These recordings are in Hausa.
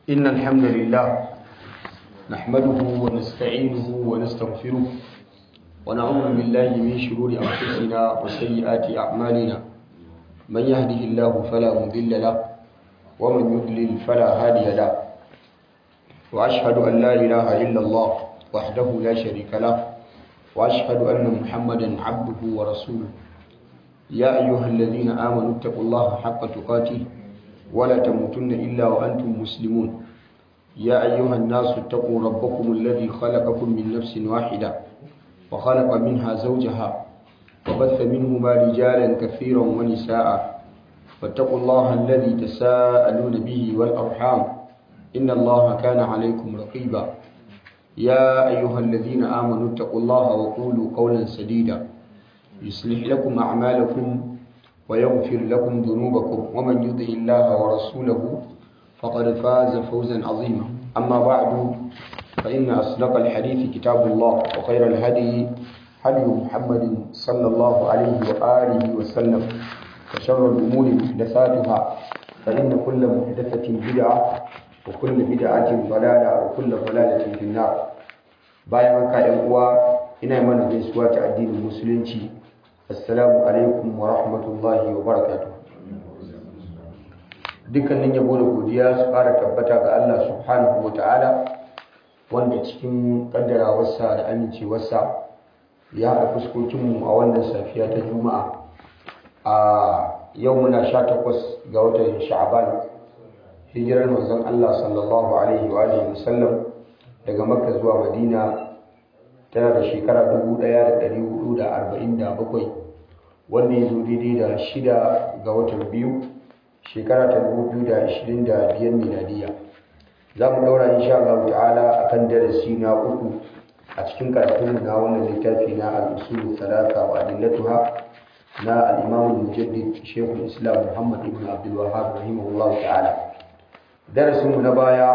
إن الحمد لله نحمده ونستعينه ونستغفره ونعوذ بالله من شرور أنفسنا وسيئات أعمالنا من يهده الله فلا مضل له ومن يضلل فلا هادي له وأشهد أن لا إله إلا الله وحده لا شريك له وأشهد أن محمدا عبده ورسوله يا أيها الذين آمنوا اتقوا الله حق تقاته ولا تموتن إلا وأنتم مسلمون يا أيها الناس اتقوا ربكم الذي خلقكم من نفس واحدة وخلق منها زوجها وبث منهما رجالا كثيرا ونساء واتقوا الله الذي تساءلون به والأرحام إن الله كان عليكم رقيبا يا أيها الذين آمنوا اتقوا الله وقولوا قولا سديدا يصلح لكم أعمالكم ويغفر لكم ذنوبكم ومن يطع الله ورسوله فقد فاز فوزا عظيما أما بعد فإن أصدق الحديث كتاب الله وخير الهدي هدي محمد صلى الله عليه وآله وسلم وشر الأمور محدثاتها فإن كل محدثة بدعة وكل بدعة ضلالة وكل ضلالة في النار bayan haka ‘yan uwa ina mana gaisuwa ta addinin musulunci assalamu alaikum wa rahmatullahi wa barakatuh dukkanin yabo da godiya su fara tabbata ga Allah subhanahu wa ta'ala wanda cikin kaddarawarsa da amincewarsa ya haɗa fuskokinmu a wannan safiya ta juma'a a yau muna sha takwas ga watan sha'aban hijirar manzon Allah sallallahu alaihi wa alihi wasallam daga makka zuwa madina tana da shekara 1447 wanda ya zo daidai da shida ga watan biyu shekara ta 2025 miladiya za mu daura insha Allah ta'ala akan darasi na uku a cikin karatun na wannan littafi na al-usul thalatha wa adillatuha na al-imam al-mujaddid Sheikh islam Muhammad ibn Abdul Wahhab rahimahullah ta'ala darasin mu na baya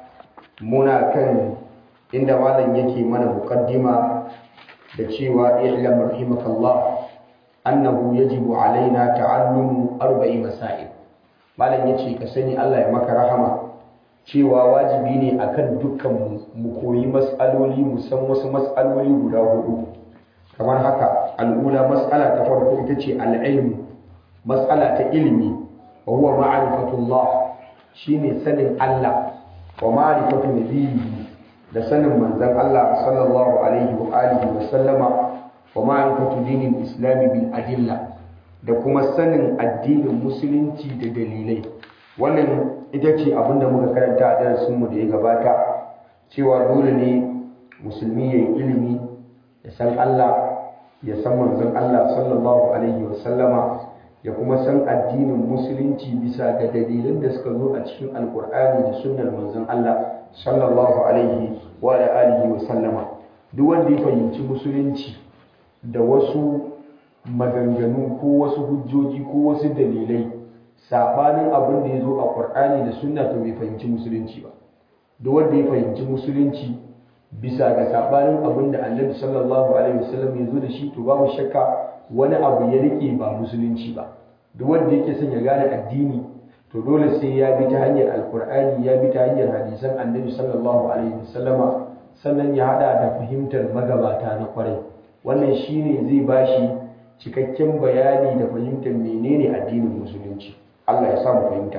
muna kan inda malam yake mana muqaddima da cewa i'lam rahimakallah annahu yajibu alaina ta'allumu arba'i masail malam yace ka sani Allah ya maka rahama cewa wajibi ne akan dukkan mu koyi mas'aloli mu san wasu mas'aloli guda hudu kamar haka al'ula mas'ala ta farko ita ce al'ilmu mas'ala ta ilimi wa huwa ma'rifatullah shine sanin Allah wa ma'rifatu nabiyyi da sanin manzon Allah sallallahu alaihi wa alihi wa sallama wa ma'rifatu dinil islam bil adilla da kuma sanin addinin musulunci da dalilai wannan ita ce abinda muka karanta a darasinmu da ya gabata cewa dole ne musulmi ya yi ilimi ya san Allah ya san manzon Allah sallallahu alaihi wa sallama ya kuma san addinin musulunci bisa ga dalilan da suka zo a cikin alkur'ani da sunnar manzon Allah sallallahu alaihi wa alihi wa sallama duk wanda ya fahimci musulunci da wasu maganganu ko wasu hujjoji ko wasu dalilai sabanin abin da ya zo a Qur'ani da sunna to bai fahimci musulunci ba duk wanda ya fahimci musulunci bisa ga sabanin abin da Annabi sallallahu alaihi wasallam ya zo da shi to babu shakka wani abu ya rike ba musulunci ba duk wanda yake son ya gane addini to dole sai ya bi ta hanyar alkur'ani ya bi ta hanyar hadisan annabi sallallahu alaihi wasallama sannan ya hada da fahimtar magabata na kwarai wannan shine zai bashi cikakken bayani da fahimtar menene addinin musulunci Allah ya samu fahimta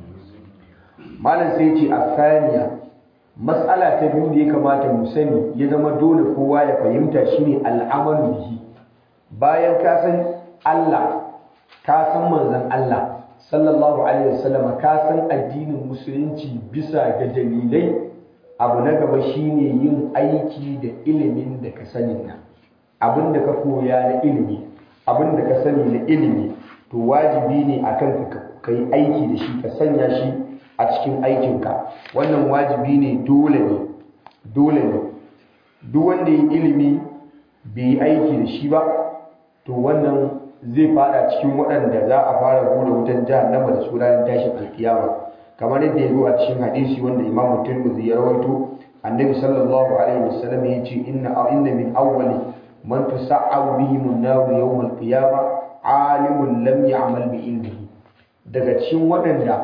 malam sai ce a mas'ala ta biyu da ya kamata mu sani ya zama dole kowa ya fahimta shine al'amalu bihi bayan ka san Allah ka san manzon Allah sallallahu alaihi wasallama ka san addinin musulunci bisa ga dalilai abu na gaba shine yin aiki da ilimin da ka sani na abin da ka koya na ilimi abin da ka sani na ilimi to wajibi ne akan ka kai aiki da shi ka sanya shi a cikin aikinka wannan wajibi ne dole ne dole ne duk wanda yi ilimi bai yi aiki da shi ba to wannan zai fada cikin waɗanda za a fara hura wutan jahannama da su ranar tashin alkiyama kamar yadda ya zo a cikin hadisi wanda imam tirmidhi ya rawaito annabi sallallahu alaihi wasallam ya ce inna inna min awwali man tusa'abu bihim an-nar yawm al-qiyama alimun lam ya'mal bi ilmihi daga cikin waɗanda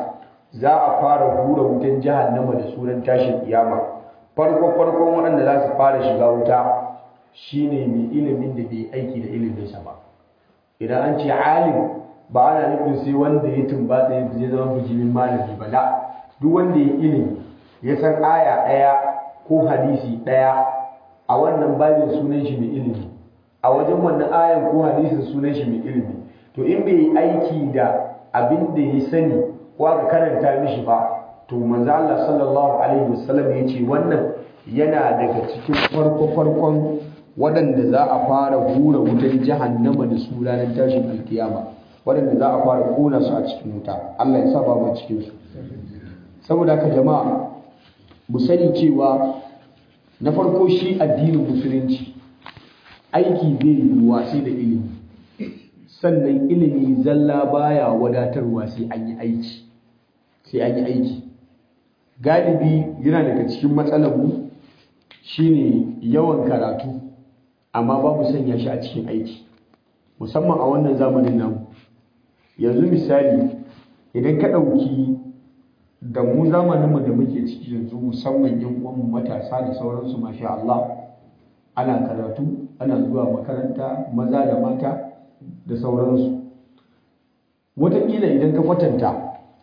za a fara hura wutan jahannama da sunan tashin kiyama farko farkon waɗanda za su fara shiga wuta shine mai ilimin da bai aiki da iliminsa ba idan an ce alim ba ana nufin sai wanda ya tumbatsa ya zama bijimin malami ba la duk wanda ya ilimi ya san aya ɗaya ko hadisi ɗaya a wannan babin sunan shi mai ilimi a wajen wannan ayan ko hadisin sunan shi mai ilimi to in bai yi aiki da abin da ya sani ko aka karanta mishi ba to manzo Allah sallallahu alaihi wasallam ya ce wannan yana daga cikin farko farkon waɗanda za a fara hura wutan jahannama da su ranar tashin alkiyama waɗanda za a fara kona su a cikin wuta Allah ya sa ba mu cikin su saboda haka jama'a mu sani cewa na farko shi addinin musulunci aiki zai yiwuwa sai da ilimi sannan ilimi zalla baya wadatarwa sai an yi aiki sai an yi aiki galibi yana daga cikin matsalar mu shine yawan karatu amma babu sanya shi a cikin aiki musamman a wannan zamanin namu yanzu misali idan ka ɗauki da mu zamaninmu da muke ciki yanzu musamman yan uwanmu matasa da sauransu masha Allah ana karatu ana zuwa makaranta maza da mata da sauransu wataƙila idan ka kwatanta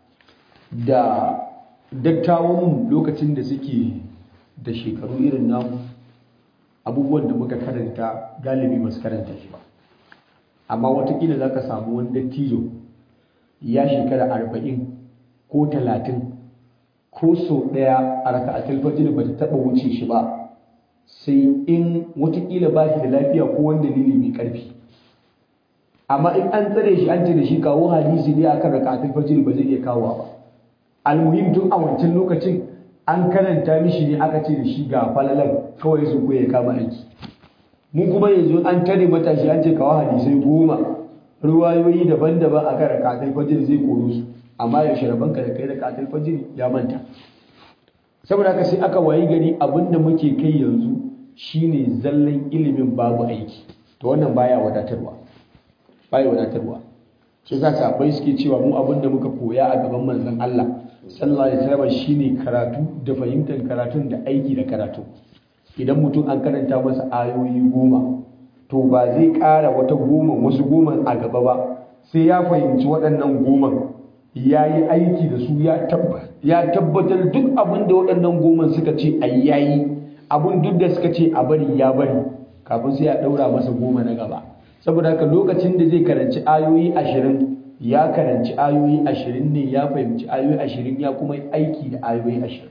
da dattawan lokacin da suke da shekaru irin namu abubuwan da muka karanta galibi ba su karanta shi ba amma watakila za ka samu wani dattijo ya shekara arba'in ko talatin ko sau ɗaya a raka'atul fajr ba ta taɓa wuce shi ba sai in watakila ba shi da lafiya ko wani dalili mai ƙarfi amma in an tsare shi an ce da shi kawo hadisi ne akan raka'atul fajr ba zai iya kawowa ba almuhim tun a wancan lokacin an karanta mishi ne aka ce da shi ga falalan kawai su ko ya kama aiki mu kuma yanzu an tare matashi an ce kawo hadisai goma ruwayoyi daban-daban a kan rakatul fajr zai koro su amma ya sharaban ka da kai rakatul fajr ya manta saboda haka sai aka wayi gari abinda muke kai yanzu shine zallan ilimin babu aiki to wannan baya wadatarwa baya wadatarwa shi yasa sahabbai suke cewa mu abinda muka koya a gaban manzon Allah sallallahu alaihi wasallam shine karatu da fahimtar karatun da aiki da karatu idan mutum an karanta masa ayoyi goma to ba zai ƙara wata goma wasu goma a gaba ba sai ya fahimci waɗannan goman ya yi aiki da su ya tabbatar duk abin da waɗannan goman suka ce a yayi abin duk da suka ce a bari ya bari kafin sai ya ɗaura masa goma na gaba saboda haka lokacin da zai karanci ayoyi ashirin ya karanci ayoyi ashirin ne ya fahimci ayoyi ashirin ya kuma aiki da ayoyi ashirin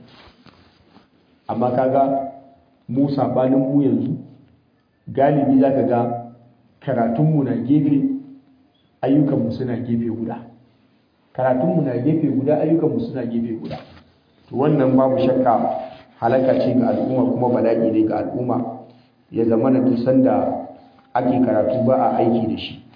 amma kaga mu sabanin mu yanzu galibi za ka ga karatunmu na gefe ayyukanmu suna gefe guda karatunmu na gefe guda ayyukanmu suna gefe guda to wannan babu shakka halaka ce ga al'umma kuma bala'i ne ga al'umma ya zama na dusan da ake karatu ba a aiki da shi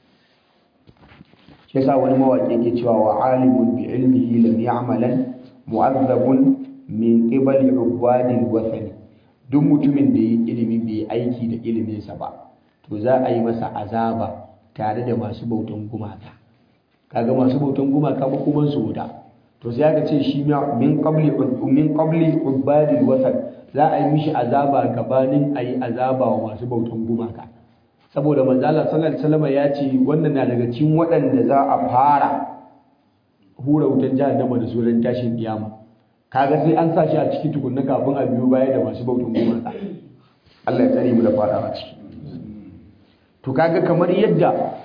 shi yasa wani mawaƙi yake cewa wa alimun bi ilmihi lam ya'malan mu'azzabun min qibali ubadil wathani duk mutumin da yi ilimi bai aiki da iliminsa ba to za a yi masa azaba tare da masu bautan gumaka kaga masu bautan gumaka ba kuma su wuta to sai aka ce shi min qabli min qabli ubadil watan za a yi mishi azaba gabanin a yi azaba wa masu bautan gumaka saboda manzo Allah sallallahu alaihi wasallam ya ce wannan na daga cikin waɗanda za a fara hura wutan jahannama da suran tashin kiyama kaga sai an sa shi a ciki tukunna kafin a biyo baya da masu bautan gumaka Allah ya tsare mu da fada a ciki to kaga kamar yadda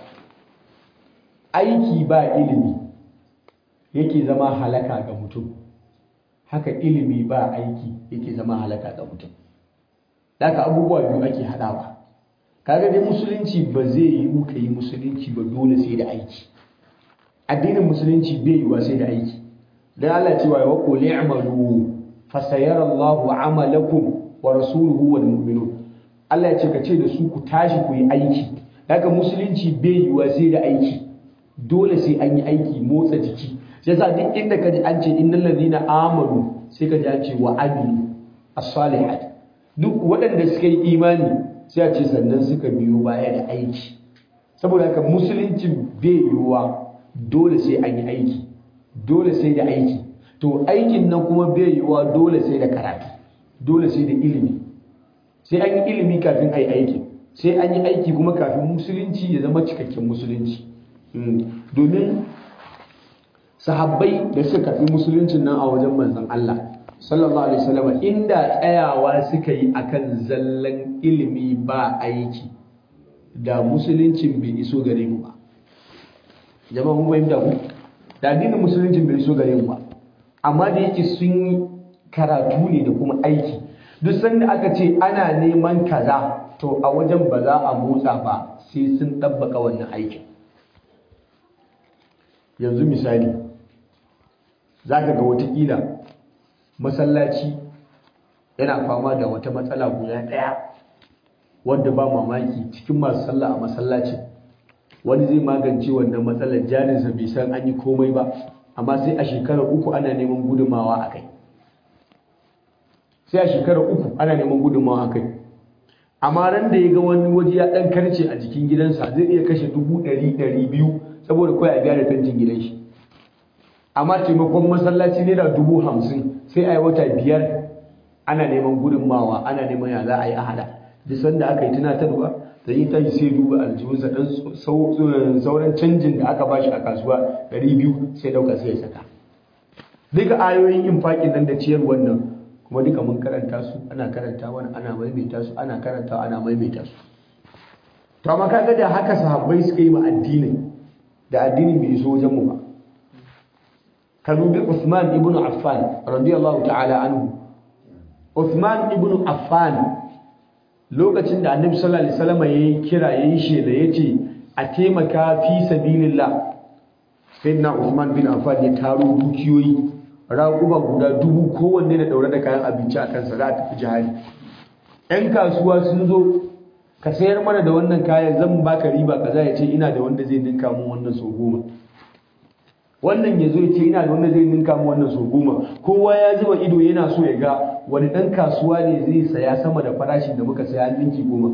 aiki ba ilimi yake zama halaka ga mutum haka ilimi ba aiki yake zama halaka ga mutum daga abubuwa biyu ake haɗawa kaga dai musulunci ba zai yi muka yi musulunci ba dole sai da aiki addinin musulunci bai yiwa sai da aiki dan Allah cewa wa qul i'malu fasayara Allahu 'amalakum wa rasuluhu wal mu'minun Allah ya ce ka ce da su ku tashi ku yi aiki daga musulunci bai yiwa sai da aiki dole sai an yi aiki motsa jiki sai yasa duk inda ka ji an ce innal ladina amanu sai ka ji an ce wa amilu as-salihat duk waɗanda suka yi imani sai a ce sannan suka biyo baya da aiki saboda haka musulunci bai yiwuwa dole sai an yi aiki dole sai da aiki to aikin nan kuma bai yiwa dole sai da karatu dole sai da ilimi sai an yi ilimi kafin a yi aiki sai an yi aiki kuma kafin musulunci ya zama cikakken musulunci domin sahabbai da suka karɓi musuluncin nan a wajen manzon Allah sallallahu alaihi wasallam inda tsayawa suka yi akan zallan ilimi ba aiki da musuluncin bai iso gare mu ba jama'a mun fahimta ku da addinin musuluncin bai iso gare mu ba amma da yake sun yi karatu ne da kuma aiki duk sanda aka ce ana neman kaza to a wajen ba za a motsa ba sai sun ɗabbaka wannan aikin yanzu misali za ka ga watakila masallaci yana fama da wata matsala guda ɗaya wadda ba mamaki cikin masu sallah a masallaci wani zai magance wannan matsalar jarinsa bai san an yi komai ba amma sai a shekarar uku ana neman gudunmawa a kai sai a shekarar uku ana neman gudunmawa a kai amma ran da ya ga wani waje ya ɗan karce a jikin gidansa zai iya kashe dubu ɗari ɗari biyu saboda kawai a gyara fentin gidan shi amma taimakon masallaci naira dubu hamsin sai a yi wata biyar ana neman gudunmawa ana neman ya za a yi a hada duk sanda aka yi tunatarwa da yi tashi sai duba aljihunsa ɗan sauran canjin da aka bashi a kasuwa ɗari biyu sai ɗauka sai ya saka duka ayoyin infaƙin nan da ciyar wannan kuma duka mun karanta su ana karanta wani ana maimaita su ana karanta ana maimaita su to amma kaga da haka sahabbai suka yi ma addinin da addinin bai iso wajen mu ba ka dubi Uthman ibn Affan radiyallahu ta'ala anhu Uthman ibn Affan lokacin da Annabi sallallahu alaihi wasallam yayi kira yayi shela yace a taimaka fi sabilillah sayyidina Uthman bin Affan ya taro dukiyoyi raƙuba guda dubu kowanne da daure da kayan abinci a kansa za a tafi jihadi ƴan kasuwa sun zo ka sayar mana da wannan kayan zan baka riba kaza ya ce ina da wanda zai ninka mun wannan so goma wannan ya zo ya ce ina da wanda zai ninka mun wannan so goma kowa ya zuba ido yana so ya ga wani ɗan kasuwa ne zai saya sama da farashin da muka saya ninki goma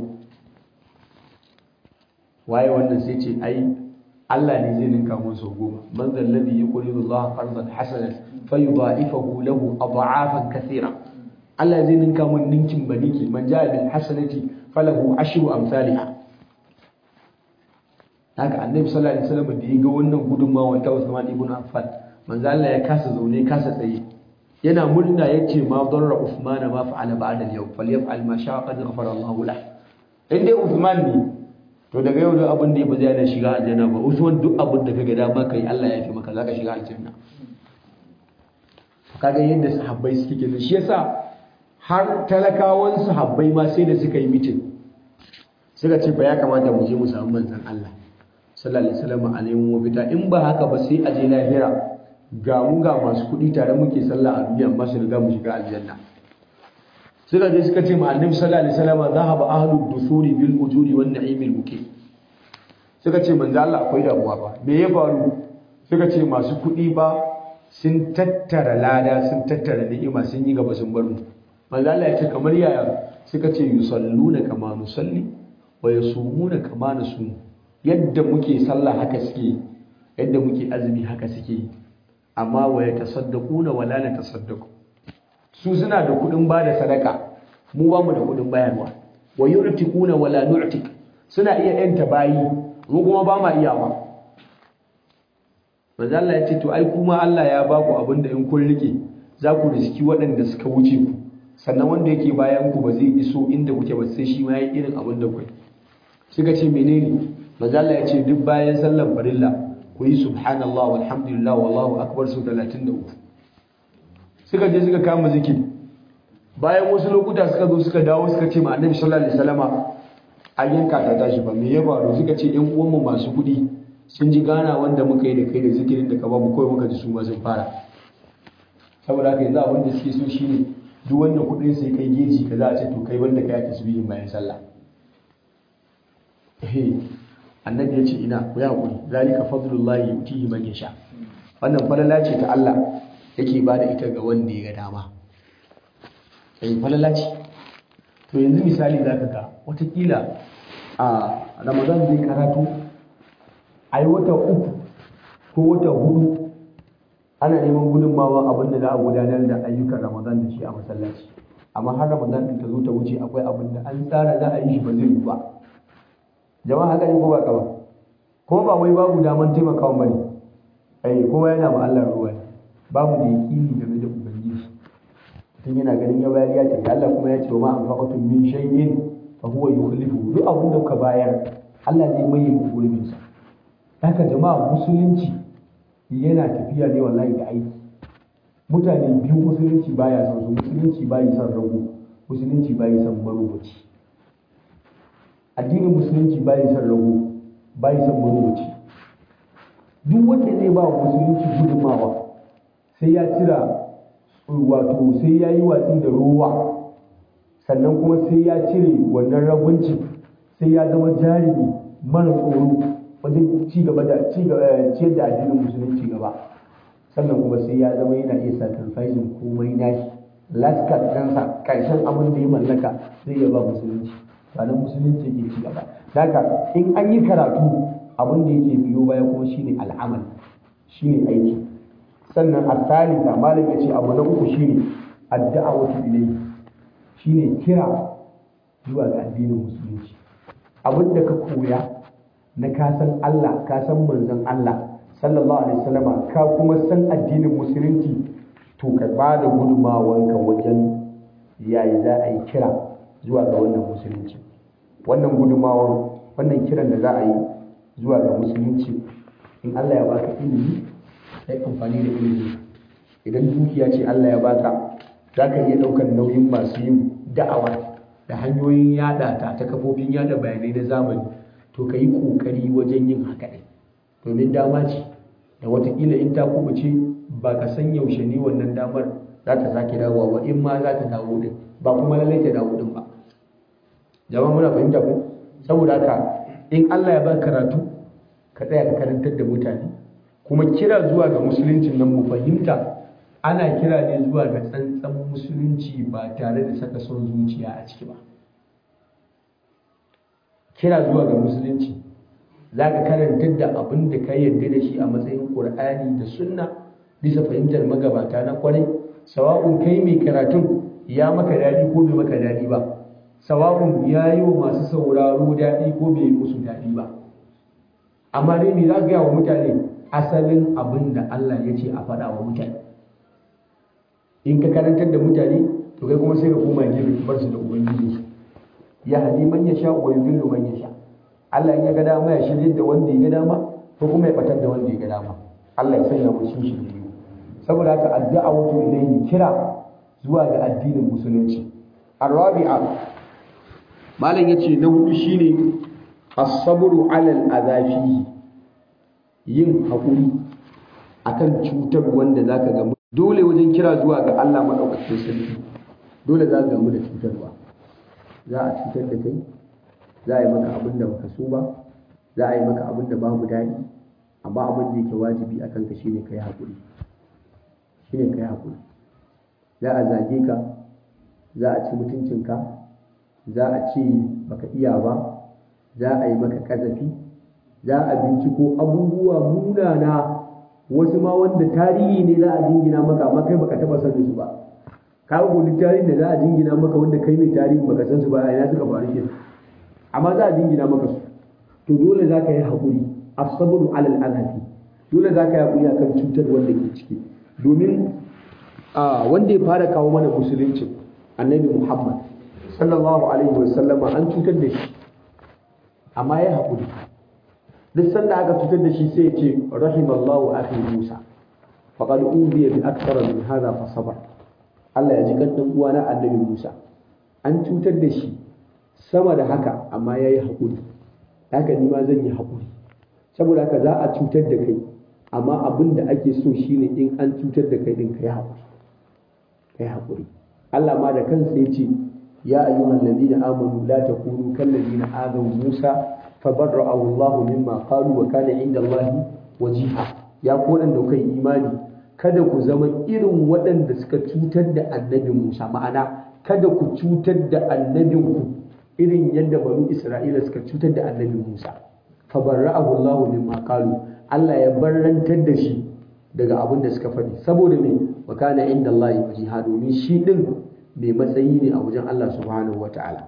waye wannan sai ce ai Allah ne zai ninka mun so goma man zal ladhi yuqridu Allah qardan hasanan fayudha'ifahu lahu ad'afan kathira Allah zai ninka mun ninkin baniki man ja'a bil hasanati falahu ashru amsalha haka annabi sallallahu alaihi wasallam da ya ga wannan gudunmawa ta Usman ibn Affan manzo Allah ya kasa zaune kasa tsaye yana murna yace ma darra Uthman ma fa'ala ba'da al-yawm falyaf'al ma sha'a qad ghafara Allahu lahu in dai Uthman ne to daga yau duk abin da ya ba zai yana shiga aljanna ba Usman duk abin da kaga dama kai Allah ya fi maka zaka shiga aljanna kaga yadda sahabbai suke kenan shi yasa har talakawan sahabbai ma sai da suka yi mitin suka ce ba ya kamata mu je mu samu manzon Allah sallallahu alaihi wasallam a neman mafita in ba haka ba sai a je lahira ga mu ga masu kuɗi tare muke sallah a duniya amma su riga mu shiga aljanna suka je suka ce ma annabi sallallahu alaihi wasallam zahaba ahlud dusuri bil ujuri wan na'imil muqim suka ce manzo Allah akwai damuwa ba me ya faru suka ce masu kuɗi ba sun tattara lada sun tattara ni'ima sun yi gaba sun bar mu manzo Allah ya ce kamar yaya suka ce yusalluna kama nusalli wa yasumuna kama nasumu yadda muke sallah haka suke yadda muke azumi haka suke amma wa yatasaddaquna wa la natasaddaqu su suna da kudin bada sadaka mu ba mu da kudin bayarwa wa yu'tiquna wa la nu'tiq suna iya yanta bayi mu kuma ba ma iyawa manzo Allah ya ce to ai kuma Allah ya ba ku abinda in kun rike za ku riski waɗanda suka wuce ku sannan wanda yake bayan ku ba zai iso inda kuke ba sai shi ma yayi irin abin da kuke suka ce menene manzo Allah ya ce duk bayan sallar farilla ku yi subhanallah walhamdulillah wallahu akbar su 33 suka je suka kama zikiri bayan wasu lokuta suka zo suka dawo suka ce ma annabi sallallahu alaihi wasallama an yanka ta tashi ba me ya faru suka ce ƴan uwanmu masu kuɗi sun ji gana wanda muka yi da kai da zikirin da ka ba mu kawai muka ji su ma sun fara saboda haka yanzu abin da suke so shine duk wanda kuɗin sai kai geji ka za a ce to kai wanda kai ake tasbihin bayan sallah annabi ya ce ina ku yi haƙuri zalika fadlullahi yutihi man yasha wannan falala ce ta Allah yake ba da ita ga wanda ya ga dama eh falala ce to yanzu misali zaka ga watakila a Ramadan zai karatu a yi wata uku ko wata hudu ana neman gudunmawa abin da za a gudanar da ayyukan ramadan da shi a masallaci amma har ramadan din ta zo ta wuce akwai abin da an tsara za a yi shi ba zai yi ba jama'a haka ne ko ba ba ko ba wai babu daman taimakawa ba ne ai kuma yana ma Allah ruwa babu da yaƙini game da ubangiji tun yana ganin ya bayar ya tafi Allah kuma ya ce wa ma anfaqatum min shay'in fa huwa yukhlifu duk abin da ka bayar Allah zai mai muku gurbin sa haka jama'a musulunci yana tafiya ne wallahi da aiki mutane biyu musulunci baya son su musulunci bai son rago musulunci bai son marubuci addinin musulunci bai son rago bai son marubuci duk wanda zai ba wa musulunci gudunmawa sai ya cira wato sai ya yi watsi da ruwa sannan kuma sai ya cire wannan ragunci sai ya zama jarumi mara tsoro wajen ci gaba da ciyar da addinin musulunci gaba sannan kuma sai ya zama yana iya sacrificing komai nashi last card ɗansa ƙarshen abin da ya mallaka zai yaba musulunci ba nan musulunci ke ci gaba daga in an yi karatu abin da yake biyo baya kuma shine al'amal shine aiki sannan al-thalitha malam yace abu na uku shine ad-da'watu ilayhi shine kira zuwa ga addinin musulunci abin da ka koya na ka san Allah ka san manzon Allah sallallahu alaihi wasallama ka kuma san addinin musulunci to ka ba da gudunmawanka wajen yayi za a yi kira zuwa ga wannan musulunci wannan gudunmawar wannan kiran da za a yi zuwa ga musulunci in Allah ya baka ilimi sai amfani da ilimi idan dukiya ce Allah ya baka za ka iya ɗaukar nauyin masu yin da'awa da hanyoyin yada ta ta kafofin yada bayanai na zamani to ka yi ƙoƙari wajen yin haka ɗin domin dama ce da watakila in ta kubuce ba ka san yaushe ne wannan damar za ta sake dawowa ba in ma za ta dawo din ba kuma lallai ta dawo din ba jama'a muna fahimta ko saboda haka in Allah ya ba karatu ka tsaya ka karantar da mutane kuma kira zuwa ga musuluncin nan mu fahimta ana kira ne zuwa ga tsantsan musulunci ba tare da saka son zuciya a ciki ba kira zuwa ga musulunci za ka karantar da abin da ka yarda da shi a matsayin ƙur'ani da sunna bisa fahimtar magabata na kwarai sawa'un kai mai karatun ya maka daɗi ko bai maka daɗi ba sawa'un ya yi wa masu sauraro daɗi ko bai yi musu daɗi ba amma dai me za ka gaya wa mutane asalin abin da Allah ya ce a faɗa wa mutane in ka karantar da mutane to kai kuma sai ka koma gefe bar su da ubangiji ya hadi man ya sha wa yudillu man ya sha Allah in ya ga dama ya shirye da wanda ya ga dama ko kuma ya batar da wanda ya ga dama Allah ya sanya mu shi shi saboda haka addu'a wato ilayhi kira zuwa ga addinin musulunci arabi'a malam yace na hudu shine as-sabru 'ala al-adhafi yin hakuri akan cutar wanda zaka ga dole wajen kira zuwa ga Allah madaukakin sarki dole za ka gamu da cutarwa za a cutar da kai za a yi maka abin da baka so ba za a yi maka abin da babu daɗi amma abin da yake wajibi a kanka shine kai haƙuri shine kai haƙuri za a zage ka za a ci mutuncinka za a ce baka iya ba za a yi maka ƙazafi za a binciko abubuwa munana wasu ma wanda tarihi ne za a jingina maka amma kai baka taɓa sanin su ba ka ga duk tarihin da za a jingina maka wanda kai mai tarihin baka san su ba a ina suka faru ke amma za a jingina maka su to dole za ka yi haƙuri asabru alal azafi dole za ka yi haƙuri akan cutar wanda ke ciki domin wanda ya fara kawo mana musulunci annabi muhammad sallallahu alaihi wa sallama an cutar da shi amma ya haƙuri duk sanda aka cutar da shi sai ya ce rahimallahu akhi musa faqad ubiya bi akthara min hadha fa sabar Allah ya ji kan dan uwana annabi Musa an cutar da shi sama da haka amma yayi haƙuri haka ni ma zan yi haƙuri saboda haka za a cutar da kai amma abin da ake so shine in an cutar da kai din kai haƙuri kai haƙuri Allah ma da kansa ya ce ya ayyuhal ladina amanu la takunu kal ladina adaw Musa fabarra'ahu Allah mimma qalu wa kana 'inda Allah wajiha ya ku da kai imani kada ku zama irin waɗanda suka cutar da annabi Musa ma'ana kada ku cutar da annabinku irin yadda banu Isra'ila suka cutar da annabi Musa fa barra'ahu Allah mimma qalu Allah ya barrantar da shi daga abin da suka faɗi saboda me makana inda Allah ya wajiha domin shi din mai matsayi ne a wajen Allah subhanahu wata'ala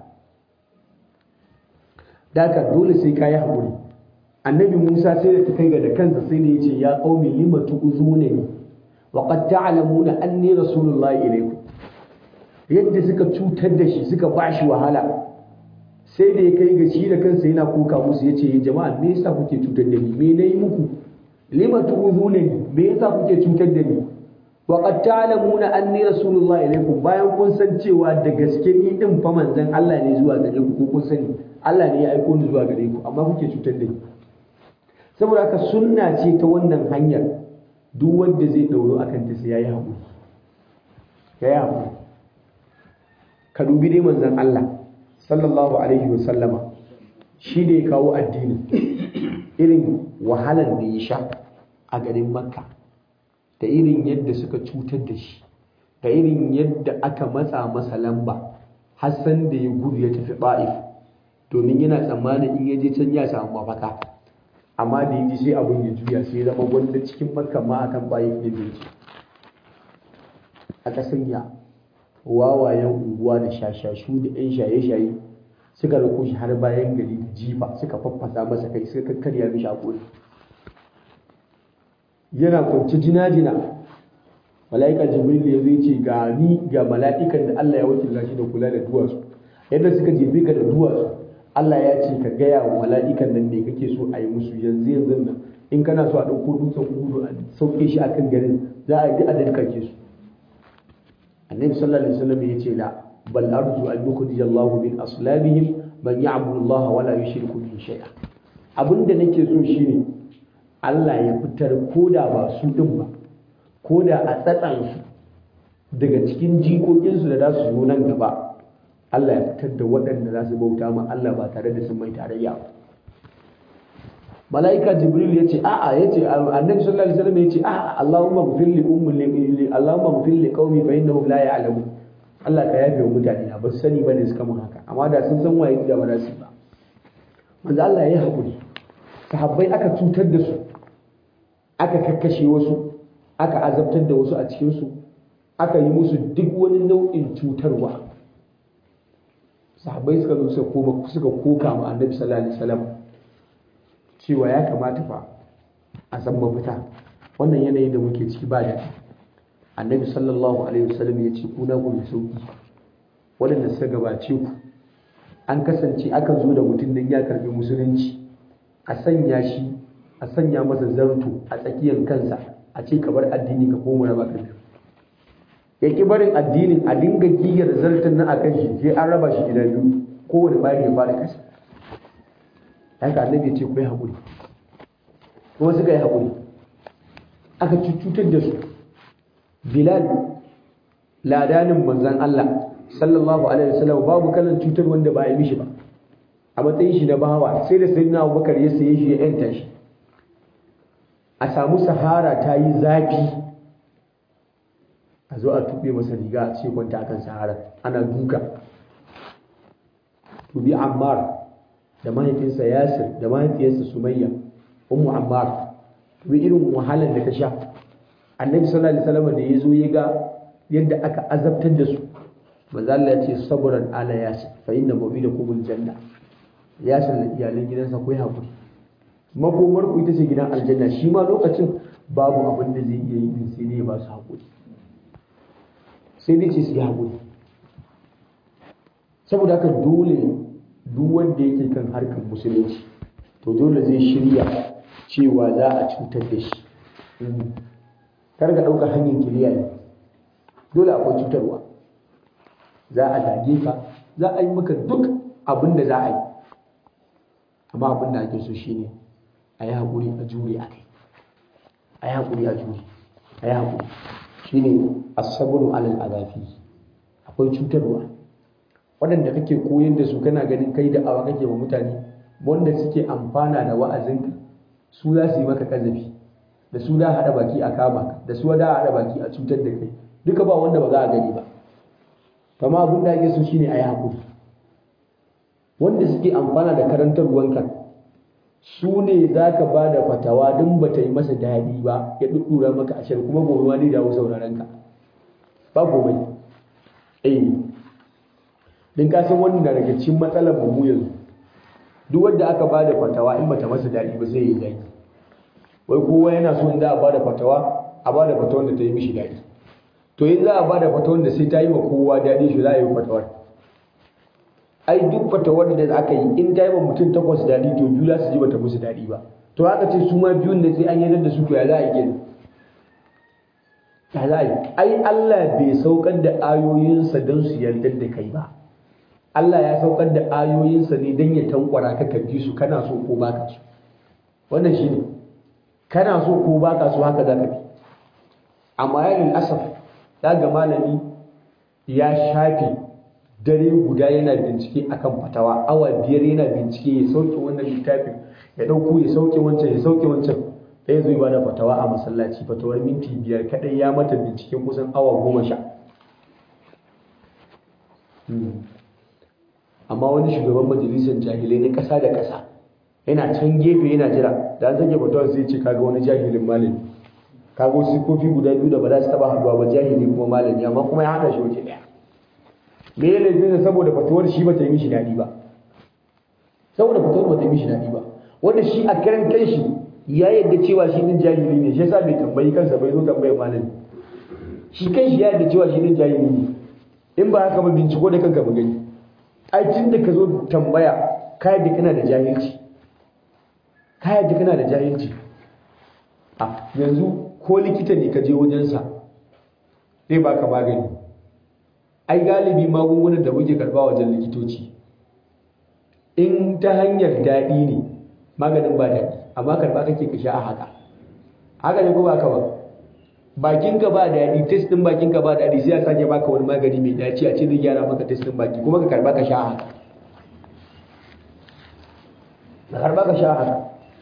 daka dole sai ka yi haƙuri annabi Musa sai da ta kai ga da kansa sai da ya ce ya qaumi lima tu'zunani wa qad ta'lamuna anni rasulullahi ilaykum yadda suka cutar da shi suka bashi wahala sai da ya kai ga shi da kansa yana kuka musu yace jama'a me yasa kuke cutar da ni me nayi muku lima tu'zunani me yasa kuke cutar da ni wa qad ta'lamuna anni rasulullahi ilaykum bayan kun san cewa da gaske ni din fa manzon Allah ne zuwa gare ku ko kun sani Allah ne ya aiko ni zuwa gare ku amma kuke cutar da ni saboda haka sunna ce ta wannan hanyar duk wanda zai dauro akan ta sai yayi haƙuri yayi haƙuri ka dubi dai manzon Allah sallallahu alaihi wa sallama shi da ya kawo addini irin wahalar da ya sha a garin makka da irin yadda suka cutar da shi da irin yadda aka matsa masa lamba hassan da ya gudu ya tafi ba'if domin yana tsammanin in ya je can ya samu mafaka amma da ya ji sai abin ya juya sai zama wanda cikin makka ma akan ba'if ne bai ci aka sanya wawayen unguwa da shashashu da 'yan shaye-shaye suka rako shi har bayan gari da jifa suka faffasa masa kai suka kakkarya mishi hakuri yana kwanci jina-jina mala'ika jibril ya zai ce ga ni ga mala'ikan da Allah ya wakilta shi da kula da duwatsu yadda suka jefe ka da duwatsu Allah ya ce ka gaya wa mala'ikan nan ne kake so a yi musu yanzu yanzu nan in kana so a ɗauko dutsen kudu a sauke shi akan garin za a yi a danka su annabi sallallahu alaihi wasallam ya ce la bal arju an yukhrij Allah min aslabihim man ya'budu Allah wa la yushriku bihi shay'a abinda nake so shine Allah ya fitar koda ba su din ba koda a tsatsan su daga cikin jikokin su da za su zo nan gaba Allah ya fitar da waɗanda za su bauta ma Allah ba tare da sun mai tarayya ba malaika jibril ya ce a'a ya ce annabi sallallahu alaihi wasallam ya ce a'a allahumma ghfir li ummi allahumma ghfir li qaumi fa innahum la ya'lamun Allah ka yafe wa mutane na ba su sani bane suka mun haka amma da sun san waye da ba za su ba manzo Allah ya yi hakuri sahabbai aka cutar da su aka kakkashe wasu aka azabtar da wasu a cikin su aka yi musu duk wani nau'in cutarwa sahabbai suka zo suka koma suka koka ma annabi sallallahu alaihi wasallam cewa ya kamata fa a san mafita wannan yanayin da muke ciki ba da annabi sallallahu alaihi wasallam ya ce kuna ku mai sauki waɗanda suka gabace ku an kasance akan zo da mutum nan ya karbi musulunci a sanya shi a sanya masa zarto a tsakiyar kansa a ce ka bar addini ka koma raba ka biyu ya ki barin addinin a dinga giyar zartan nan akan shi sai an raba shi gida biyu kowane bayan ya fara kasa haka annabi ya ce ku yi haƙuri kuma suka yi haƙuri aka cutar da su bilal ladanin manzan Allah sallallahu alaihi wasallam babu kalan cutar wanda ba a yi mishi ba a matsayin shi na bawa sai da sayyidina Abubakar ya saye shi ya yanta shi a samu sahara ta yi zafi a zo a tuɓe masa riga a ce kwanta akan sahara ana duka tubi ammar da mahaifinsa yasir da mahaifiyarsa sumayya ummu ammar tubi irin wahalar da ta sha annabi sallallahu alaihi wasallam da ya zo ya ga yadda aka azabtar da su manzo Allah ya ce sabran ala yasir fa inna mawidakum aljanna yasir da iyalan gidansa ku yi hakuri makomar ku ita ce gidan aljanna shi ma lokacin babu abin da zai iya yi din sai ne ba su hakuri sai dai ce su yi hakuri saboda haka dole duk wanda yake kan harkar musulunci to dole zai shirya cewa za a cutar da shi kar ka ɗauka hanyar kiliya ne dole akwai cutarwa za a zage ka za a yi maka duk abin da za a yi amma abin da ake so shine a yi haƙuri a jure a kai a yi haƙuri a jure a yi haƙuri shine asabru alal azafi akwai cutarwa waɗanda kake koyar da su kana ganin kai da awa kake wa mutane wanda suke amfana da wa'azinka su za su yi maka kazafi da su da haɗa baki a kama ka da su da haɗa baki a cutar da kai duka ba wanda ba za a gani ba kama abin da ake so shine a yi haƙuri wanda suke amfana da karantarwanka su ne za ka ba da fatawa don ba ta yi masa daɗi ba ya ɗuɗɗura maka a shari kuma gobe ma zai dawo sauraron ka ba gobe eh din ka san wannan daga cikin matsalar mu yanzu duk wanda aka ba da fatawa in bata masa daɗi ba sai ya yi zaki wai kowa yana so in za a ba da fatawa a ba da fatawar da ta yi mishi daɗi to in za a ba da fatawar da sai ta yi ma kowa daɗi shi za a yi fatawar ai duk fatawar da aka yi in ta yi ma mutum takwas daɗi to biyu za su ji bata musu daɗi ba to haka ce su ma biyun da sai an yarda da su to ya za a yi kenan ya za a yi ai Allah bai saukar da ayoyinsa don su yarda da kai ba Allah ya saukar da ayoyinsa ne don ya tankwara ka ka bi su kana so ko baka so wannan shine kana so ko baka so haka za ka bi amma ya asaf ya ga malami ya shafe dare guda yana bincike akan fatawa awa biyar yana bincike ya sauke wannan littafin ya dauko ya sauke wancan ya sauke wancan da ya zo ba da fatawa a masallaci fatawar minti biyar kadai ya mata binciken kusan awa goma sha amma wani shugaban majalisar jahilai na ƙasa da ƙasa yana can gefe yana jira da an zage fatawar sai ce kaga wani jahilin malami kaga wasu sifofi guda biyu da ba za su taba haduwa ba jahili kuma malami amma kuma ya haɗa shi waje ɗaya me ya laifin saboda fatuwar shi ba ta yi mishi daɗi ba saboda fatuwar ba ta yi mishi daɗi ba wanda shi a karan kanshi ya yadda cewa shi din jahili ne shi yasa bai tambayi kansa bai zo tambayar malami shi kanshi ya yadda cewa shi din jahili ne in ba haka ba binciko da kanka ba gani ai tun da ka zo tambaya ka yadda kana da jahilci ka yadda kana da jahilci a yanzu ko likita ne ka je wajensa zai baka magani ai galibi magungunan da muke karba wajen likitoci in ta hanyar daɗi ne maganin ba daɗi amma karba kake ka sha a haka haka ne ko ba ka ba bakinka ba daɗi test ɗin bakinka ba daɗi sai a sake baka wani magani mai dace a ce zai gyara maka test ɗin baki kuma ka karba ka sha a haka ka karba ka sha a haka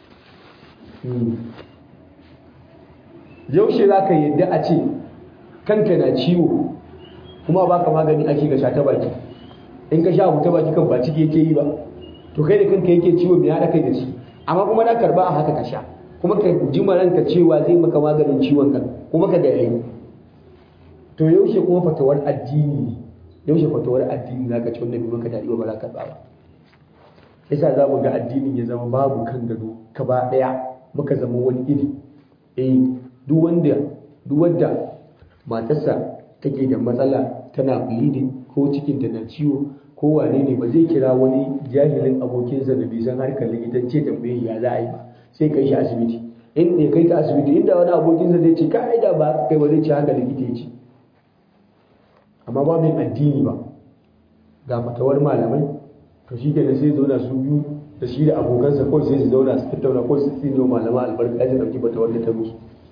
yaushe za ka yadda a ce kanka na ciwo kuma ba ka magani ake ga sha ta baki in ka sha abu ta baki kan ba ciki yake yi ba to kai da kanka yake ciwo mai haɗa kai da shi amma kuma na karba a haka ka sha kuma ka ji ranka cewa zai maka maganin ciwon ka kuma ka ga yayi to yaushe kuma fatawar addini ne yaushe fatawar addini za ka ci wanda bai maka daɗi ba ba za ka karba ba yasa za mu ga addinin ya zama babu kan gado gaba ɗaya muka zama wani iri eh duk wanda duk wanda matarsa take da matsala tana bleeding ko cikinta na ciwo ko wane ne ba zai kira wani jahilin abokinsa da bai san harkar likitanci tambaye ya za a yi ba sai kai shi asibiti in ya kai ta asibiti inda wani abokinsa zai ce ka aida ba kai ba zai ce haka likita ya ce amma ba mai addini ba ga fatawar malamai to shi kenan sai zauna su biyu da shi da abokansa kawai sai su zauna su tattauna kawai su tsine wa malama albarka ya dauki fatawar da ta musu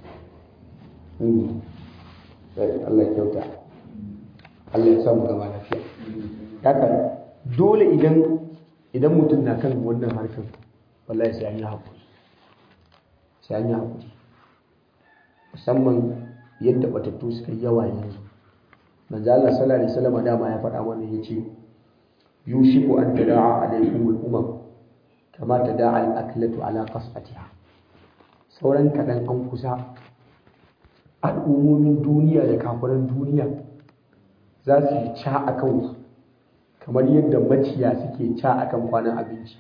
Allah ya kyauta Allah ya samu gama lafiya haka dole idan idan mutum na kan wannan harkar wallahi sai an yi haƙuri sai an yi haƙuri musamman yadda batattu suka yi yawa yanzu manzo Allah sallallahu alaihi wasallam dama ya faɗa mana yace yushiku an tada'a alaikum al-umam kama tada'a al-aklatu ala qas'atiha sauran kaɗan an kusa al'ummomin duniya da kafiran duniya za su yi ca a kanku kamar yadda maciya suke ca a kan kwanan abinci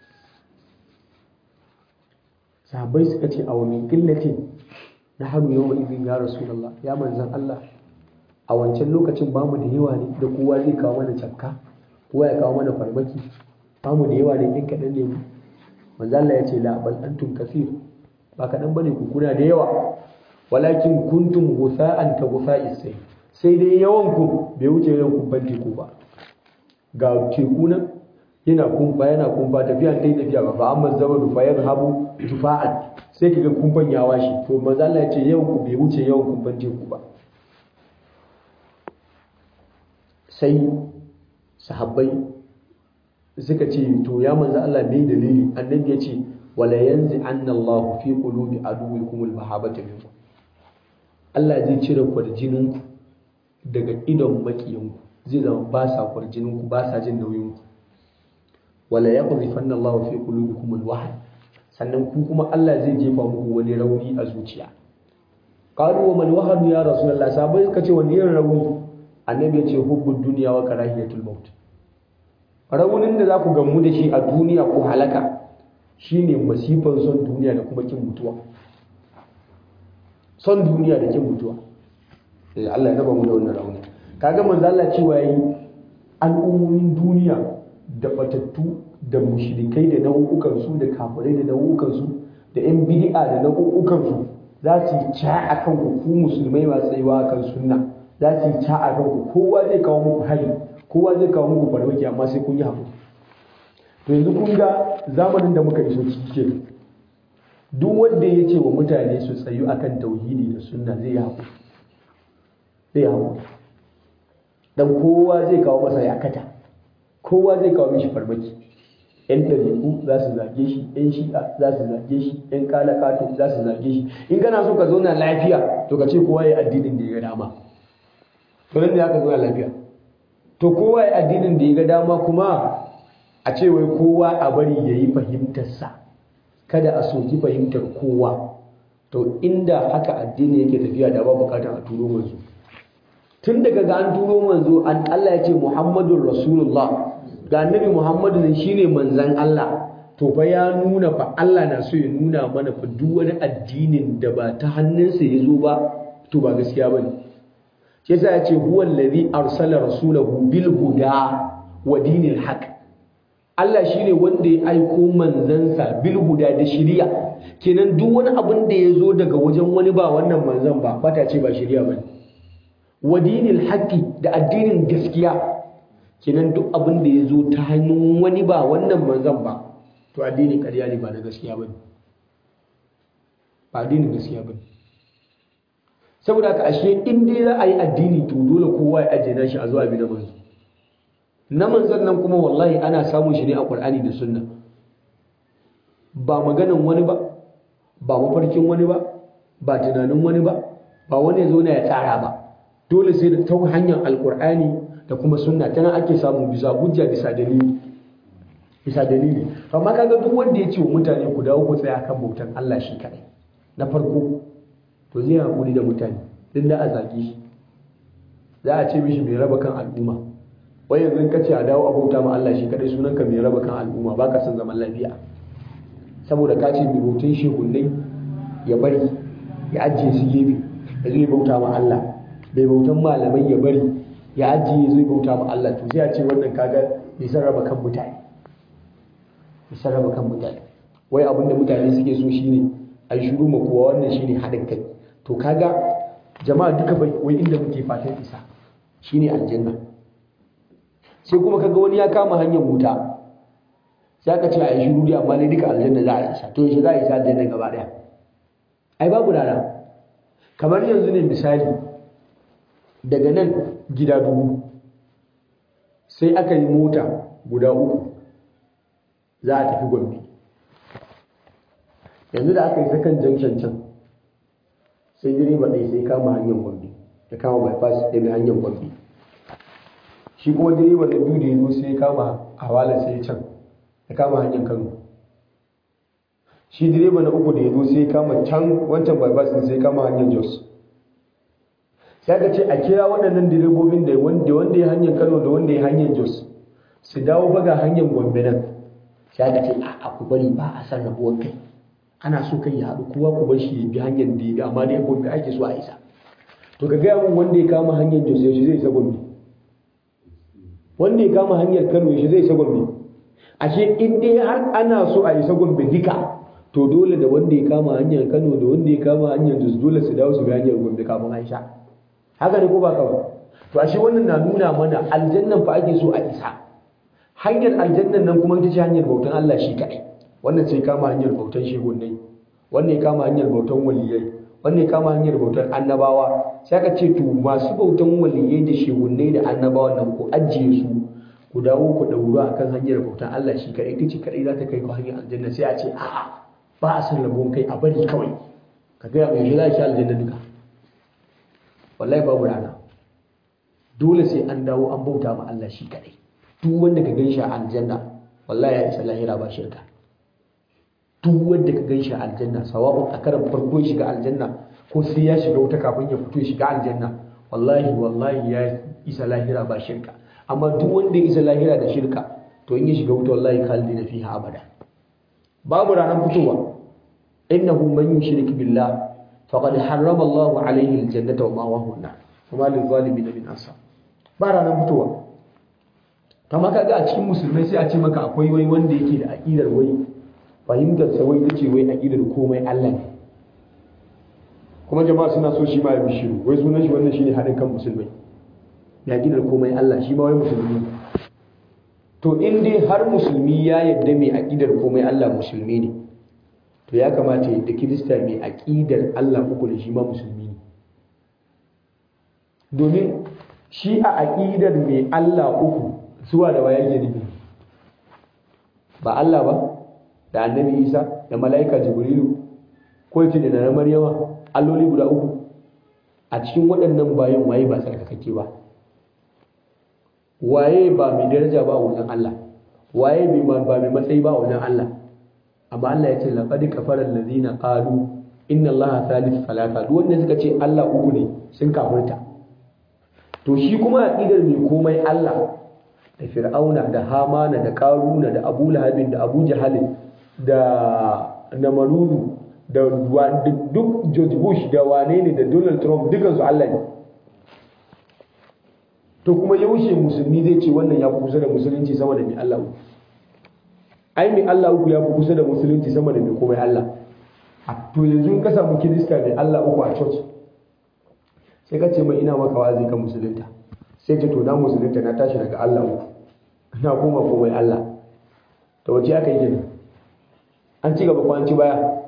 sahabbai suka ce a wani ƙillatin na hannu yawan izin ya rasulallah ya manzan Allah a wancan lokacin ba mu da yawa ne da kowa zai kawo mana cafka kowa ya kawo mana farmaki ba mu da yawa ne ɗin kaɗan ne mu manzan Allah ya ce la bal antum kasir ba kaɗan bane ku kuna da yawa walakin kuntum gusa'an ka gusa'is sai sai dai yawan ku bai wuce yawan kumfan teku ba ga teku nan yana kumfa yana kumfa tafiya ta tafiya ba fa amma zama dufa yan habu tufa'an sai kaga kumfan ya washe to manzo Allah ya ce yawan ku bai wuce yawan kumfan teku ba sai sahabbai suka ce to ya manzo Allah bai dalili annabi ya ce wala yanzi anna Allah fi qulubi aduwikum al-mahabbata minkum Allah zai cire ku da jininku daga idon makiyanku zai zama ba sa kwarjininku ba sa jin nauyinku wala yaqdhifanna Allah fi qulubikum al-wahn sannan ku kuma Allah zai jefa muku wani rauni a zuciya qalu wa man wahanu ya rasulullah sabai suka ce wani irin rauni annabi ya ce hubbud dunya wa karahiyatul maut raunin da za ku gamu da shi a duniya ko halaka shine masifan son duniya da kuma kin mutuwa son duniya da kin mutuwa eh Allah ya raba mu da wannan rauni kaga manzo Allah cewa yi al'ummomin duniya da batattu da mushrikai da nau'ukan su da kafirai da nau'ukan su da yan bid'a da nau'ukan su za su yi ca akan ku ku musulmai masu tsayuwa kan sunna za su yi ca akan ku kowa zai kawo muku hari kowa zai kawo muku farmaki amma sai kun yi haƙuri to yanzu kun ga zamanin da muka iso ciki ke duk wanda ya ce wa mutane su tsayu akan tauhidi da sunna zai yi haƙuri zai yi haƙuri dan kowa zai kawo masa yakata kowa zai kawo mishi farmaki yan ɗariƙu za su zage shi yan shi'a za su zage shi yan kalakato za su zage shi in kana so ka zauna lafiya to ka ce kowa ya addinin da ya ga dama to nan da aka zauna lafiya to kowa ya addinin da ya ga dama kuma a ce wai kowa a bari ya yi fahimtarsa kada a soki fahimtar kowa to inda haka addini yake tafiya da ba bukatar a turo manzo tun daga ga an turo manzo an Allah ya ce Muhammadun Rasulullah ga annabi Muhammadu ne shine manzon Allah to fa ya nuna fa Allah na so ya nuna mana fa duk wani addinin da ba ta hannunsa ya zo ba to ba gaskiya bane shi yasa ya ce huwa allazi arsala rasulahu bil huda wa dinil haqq Allah shine wanda ya aiko manzansa bil huda da shiriya kenan duk wani abin da ya zo daga wajen wani ba wannan manzan ba fata ce ba shiriya bane wa dinil haqqi da addinin gaskiya kenan duk abin da ya zo ta hannun wani ba wannan manzan ba to addinin ƙarya ne ba na gaskiya bane ba addinin gaskiya bane saboda haka ashe in dai za a yi addini to dole kowa ya ajiye nashi a zuwa bi na manzo na manzon nan kuma wallahi ana samun shi ne a Qur'ani da Sunna ba maganan wani ba ba mafarkin wani ba ba tunanin wani ba ba wani ya zo na ya tsara ba dole sai da ta hanyar alkur'ani da kuma sunna tana ake samu bisa hujja bisa dalili bisa dalili amma kaga duk wanda ya ce wa mutane ku dawo ku tsaya kan bautan Allah shi kadai na farko to zai haƙuri da mutane din da a zage shi za a ce mishi mai raba kan al'umma wai yanzu ka ce a dawo a bauta ma Allah shi kadai sunan ka mai raba kan al'umma ba ka son zaman lafiya saboda ka ce mai bautan shehunnai ya bari ya ajiye su gefe ya zai bauta ma Allah bai bautan malamai ya bari ya ajiye zai bauta ma Allah to sai a ce wannan kaga bai san raba kan mutane bai san raba kan mutane wai abinda mutane suke so shine a shiru ma kowa wannan shine haɗin kai to kaga jama'a duka bai wai inda muke fatan isa shine aljanna sai kuma kaga wani ya kama hanyar wuta sai aka ce a yi shiru dai amma ne duka aljanna za a isa to yaushe za a isa aljanna gaba daya ai babu rana kamar yanzu ne misali daga nan gida dubu sai aka yi mota guda uku za a tafi gombe yanzu da aka yi sakan junction can sai direba ɗaya sai kama hanyar gombe ya kama bypass ya bi hanyar gombe shi kuma direba na biyu da ya zo sai ya kama hawala sai ya can ya kama hanyar kano shi direba na uku da ya zo sai ya kama can wancan bypass din sai ya kama hanyar jos sai aka ce a kira waɗannan direbobin da wanda wanda ya hanyar kano da wanda ya hanyar jos su dawo baga hanyar gombe nan sai aka ce a ku bari ba a san rabuwar kai ana so kai ya haɗu kowa ku bar shi ya bi hanyar da ya bi amma dai gombe ake so a isa to ka gaya min wanda ya kama hanyar jos yaushe zai isa gombe wanda ya kama hanyar kano yaushe zai isa gombe ashe in dai har ana so a isa gombe duka to dole da wanda ya kama hanyar kano da wanda ya kama hanyar jos dole su dawo su bi hanyar gombe kafin an sha haka ne ko ba kawai to ashe wannan na nuna mana aljannan fa ake so a isa hanyar aljannan nan kuma ita ce hanyar bautan Allah shi kaɗai wannan sai kama hanyar bautan shehunai wannan ya kama hanyar bautan waliyai wannan ya kama hanyar bautan annabawa sai aka ce to masu bautan waliyai da shehunai da annabawa nan ku ajiye su ku dawo ku dauro akan hanyar bautan Allah shi kaɗai ita ce kaɗai za ta kai ku hanyar aljanna sai a ce a'a ba a san rabon kai a bari kawai ka gaya mai shi za a shi aljanna duka wallahi babu rana dole sai an dawo an bauta ma Allah shi kadai duk wanda ka gan shi a aljanna wallahi ya isa lahira ba shirka duk wanda ka gan shi a aljanna sawa'un a karan farko ya shiga aljanna ko sai ya shiga wuta kafin ya fito ya shiga aljanna wallahi wallahi ya isa lahira ba shirka amma duk wanda ya isa lahira da shirka to in ya shiga wuta wallahi khalidina fiha abada babu ranar fitowa innahu man yushrik billah faqad harrama Allah alayhi aljannata wa ma'wahu an-nar wa ma lil-zalimin min ansar ba ranar fitowa kama kaga a cikin musulmai sai a ce maka akwai wai wanda yake da aqidar wai fahimtar sa wai tace wai aqidar komai Allah ne kuma jama'a suna so shi ma ya bishiru wai sunan shi wannan shine hadin kan musulmai ya aqidar komai Allah shi ma wai musulmi to in dai har musulmi ya yadda mai aqidar komai Allah musulmi ne to ya kamata yadda kirista mai aqidar Allah uku da shi ma musulmi ne domin shi a aqidar mai Allah uku suwa da waye ke nufi ba Allah ba da annabi Isa da mala'ika Jibrilu ko yace da na Maryama alloli guda uku a cikin waɗannan bayan waye ba tsarkakake ba waye ba mai daraja ba a wajen Allah waye ba mai matsayi ba a wajen Allah amma Allah ya ce laqad kafara allazina qalu inna allaha thalith thalatha duk wanda suka ce Allah uku ne sun kafirta to shi kuma aqidar mai komai Allah da fir'auna da hamana da karuna da abu lahabin da abu jahalin da namaruru da duk george bush da wane ne da donald trump dukansu allah ne to kuma yaushe musulmi zai ce wannan ya fi kusa da musulunci sama da mai allah uku ai mai allah uku ya fi kusa da musulunci sama da mai komai allah to yanzu ka samu kirista mai allah uku a church sai ka ce mai ina maka wazi kan musulunta sai ce to na musulunta na tashi daga Allah uku na koma komai Allah to wace aka yi gina an ci gaba ko an ci baya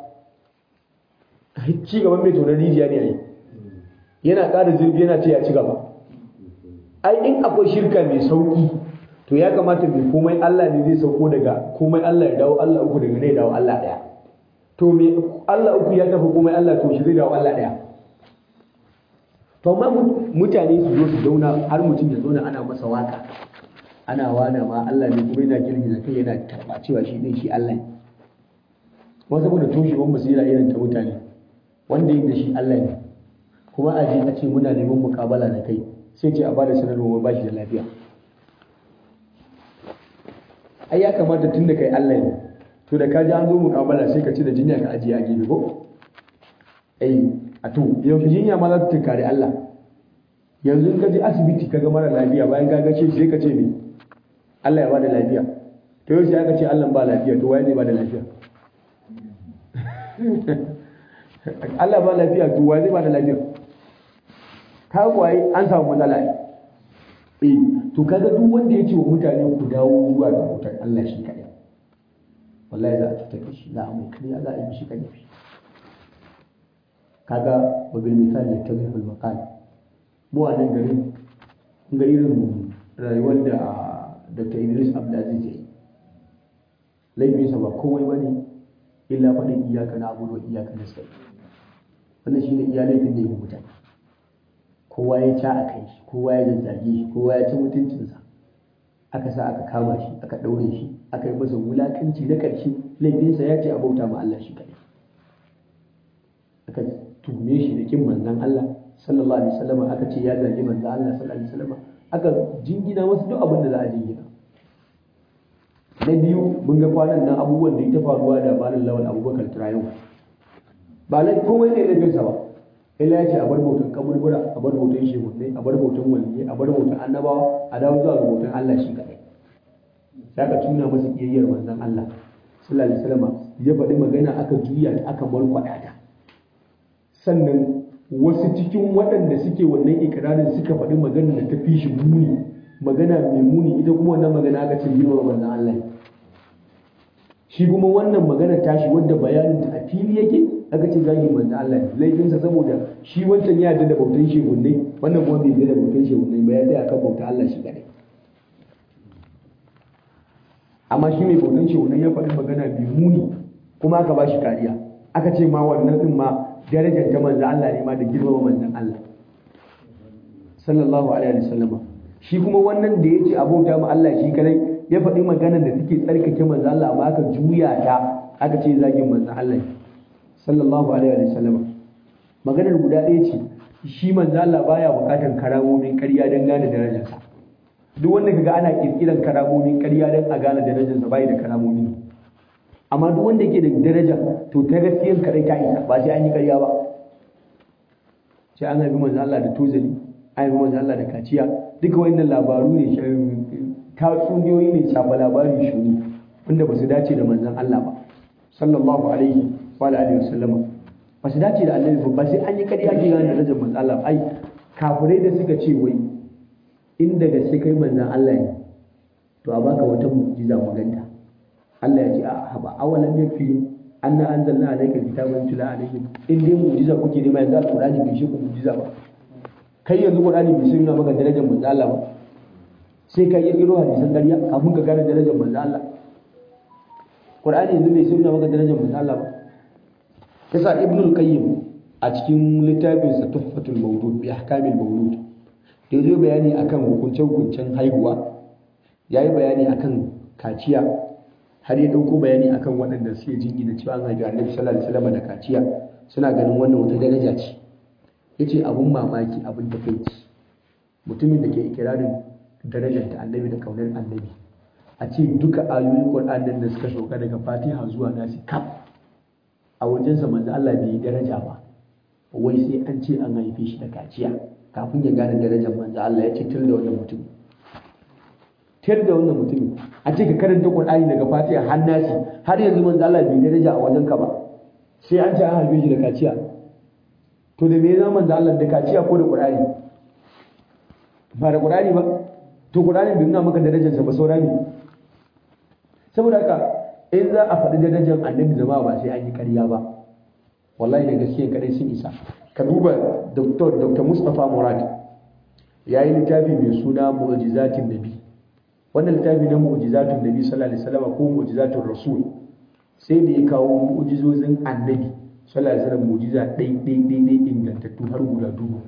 ci gaban mai tonar rijiya ne a yi yana ƙara zirgi yana ce ya ci gaba ai in akwai shirka mai sauƙi to ya kamata mai komai Allah ne zai sauko daga komai Allah ya dawo Allah uku daga ne dawo Allah ɗaya to mai Allah uku ya tafi komai Allah to shi zai dawo Allah ɗaya to amma mutane su zo su zauna har mutum ya zauna ana masa waka ana wana ma Allah ne kuma yana girgiza kai yana tarba cewa shi ne shi Allah ne kuma saboda toshewar basira irin ta mutane wanda yin da shi Allah ne kuma a je a ce muna neman mukabala da kai sai ce a bada sanarwa ba shi da lafiya ai ya kamata tun da kai Allah ne to da ka ji an zo mukabala sai ka ci da jinya ka ajiye a gefe ko ai a to yaushe jinya ma za ta tunkari Allah yanzu in ka je asibiti ka ga mara lafiya bayan ka gace sai ka ce me Allah ya bada lafiya to yaushe aka ce Allah ba lafiya to waye zai bada lafiya Allah ba lafiya to waye zai bada lafiya ka kwaye an samu matsala ne eh to kaga duk wanda ya ce wa mutane ku dawo zuwa ga bautar Allah shi kaɗai wallahi za a cutar da shi za a mai kariya za a yi mishi ƙarfi kaga wabil misali ya tabi fil maqal mu a nan garin ga irin rayuwar da Dr. Idris Abdulaziz ya yi laifinsa ba komai ba ne illa faɗin iyaka na abudu wa iyaka na sai wannan shi ne iya laifin da ya mutane kowa ya ca a kai shi kowa ya zazzage shi kowa ya ci mutuncinsa aka sa aka kama shi aka ɗaure shi aka yi masa wulakanci na ƙarshe laifinsa ya ce a bauta ma Allah shi kaɗai aka tuhume shi da kin manzon Allah sallallahu alaihi wasallam aka ce ya zagi manzon Allah sallallahu alaihi wasallam aka jingina masa duk abin da za a jingina na biyu mun ga kwanan nan abubuwan da ya faruwa da malam lawal abubakar turayen ba lai komai ne laifinsa ba illa ya ce a bar bautan kaburbura a bar bautan shehunai a bar bautan waliyai a bar bautan annabawa a dawo zuwa ga bautan Allah shi kaɗai sai aka tuna masa kiyayyar manzon Allah sallallahu alaihi wasallam ya faɗi magana aka juya ta aka malkwada ta sannan wasu cikin waɗanda suke wannan ikirarin suka faɗi magana da ta fi shi muni magana mai muni ita kuma wannan magana aka ce girma manzon Allah shi kuma wannan magana tashi wadda bayanin ta a fili yake aka ce zagi manzo Allah ne laifinsa saboda shi wancan ya yarda da bautan shehunnai wannan kuma bai yarda da bautan shehunnai ba ya tsaya kan bautan Allah shi kadai amma shi mai bautan shehunnai ya faɗi magana mai muni kuma aka ba shi kariya aka ce ma wannan din ma darajar ta manzo Allah ne ma da girmama manzon Allah sallallahu alaihi wasallam shi kuma wannan da yace abota ma Allah shi kadai ya faɗi magana da take tsarkake manzo Allah amma aka juya ta aka ce zagin manzon Allah sallallahu alaihi wa sallam maganar guda ɗaya ce shi manzon Allah baya buƙatar karamomin ƙarya don gane darajarsa duk wanda kaga ana kirkiran karamomin ƙarya don a gane darajarsa bai da karamomi amma duk wanda ke da daraja to ta gaskiyar kadai ta isa ba sai an yi ƙarya ba sai an haifi manzon Allah da tozali an haifi manzon Allah da kaciya duka wannan labaru ne tatsuniyoyi ne shafa labarin shuru wanda ba su dace da manzon Allah ba sallallahu alaihi wa alihi wasallama ba su dace da annabi ba sai an yi kariya ke gane darajar manzon Allah ai kafirai da suka ce wai in da gaske kai manzon Allah ne to a baka wata mu'jiza mu ganta Allah ya ce a haba awalan yakfi anna anzalna alayka kitaban tula alayhim in dai mu'jiza kuke nema yanzu alqur'ani bai shi ku mu'jiza ba kai yanzu qur'ani bai shi maka darajar manzon Allah ba sai ka yi iro hadisan ƙarya kafin ka gane darajar manzo Allah Qur'ani yanzu bai sunna maka darajar manzo Allah ba yasa Ibn al-Qayyim a cikin littafin sa Tuhfatul Mawlud bi ahkamil mawlud da yazo bayani akan hukunce hukuncen haihuwa yayi bayani akan kaciya har ya dauko bayani akan waɗanda suke jingina cewa an haifi Annabi sallallahu alaihi wasallam da kaciya suna ganin wannan wata daraja ce yace abun mamaki abun takeici mutumin da ke ikirarin darajar ta annabi da kaunar annabi a ce duka ayoyin Qur'anin da suka sauka daga Fatiha zuwa Nasi kaf a wajensa manzo Allah bai yi daraja ba wai sai an ce an haife shi da kaciya kafin ya gane darajar manzo Allah ya ce tir da wannan mutum tir da wannan mutum a ce ka karanta Qur'ani daga Fatiha har Nasi har yanzu manzo Allah bai daraja a wajenka ba sai an ce an haife shi da kaciya to da me ya manzo Allah da kaciya ko da Qur'ani ba da Qur'ani ba to Qur'ani bai nuna maka darajarsa ba saura ne saboda haka in za a faɗi darajar annabi zama ba sai an yi ƙarya ba wallahi da gaskiya kadai sun isa ka duba Dr. Dr. Mustapha Murad ya yi littafi mai suna mu'jizatin nabi wannan littafi na mu'jizatun nabi sallallahu alaihi wasallam ko mu'jizatun rasul sai da ya kawo mu'jizozin annabi sallallahu alaihi wasallam mu'jiza ɗai ɗai ɗai ɗai ingantattu har guda dubu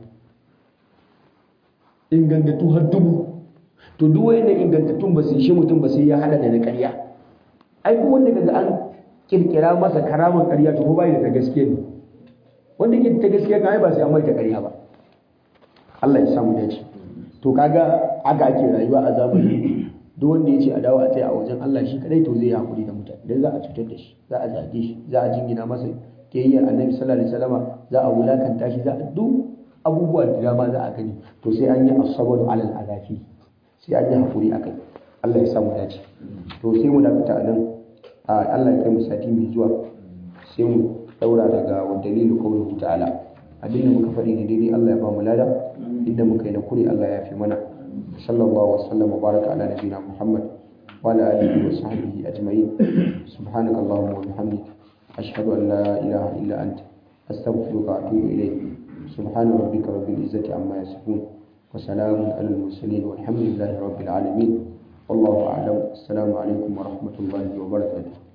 ingantattu har dubu to duk wayannan ingantattun ba su shi mutum ba sai ya hada da na ƙarya ai duk wanda kaga an kirkira masa karaman ƙarya to ko bai da ta gaskiya ne wanda ke ta gaskiya kan ai ba sai an mai ta ƙarya ba Allah ya samu dace to kaga aka ake rayuwa a zamani duk wanda ya ce a dawo a tsaya a wajen Allah shi kadai to zai yi hakuri da mutane dan za a cutar da shi za a zage shi za a jingina masa kiyayyar annabi sallallahu alaihi wasallama za a wulakanta shi za a duk abubuwa da dama za a gani to sai an yi asabaru alal azafi sai an yi hakuri akai Allah ya samu dace to sai mu dakata a nan Allah ya kai mu sati mai zuwa sai mu daura daga wa dalilu qawluhu ta'ala abin da muka faɗi ne daidai Allah ya ba mu lada inda muka yi na kure Allah ya fi mana sallallahu wasallam wa baraka ala nabiyina Muhammad wa ala alihi wa sahbihi ajma'in subhanakallahumma wa bihamdika ashhadu an la ilaha illa anta astaghfiruka wa atubu ilayk سبحان ربك رب العزة عما يصفون وسلام على المرسلين والحمد لله رب العالمين والله أعلم السلام عليكم ورحمة الله وبركاته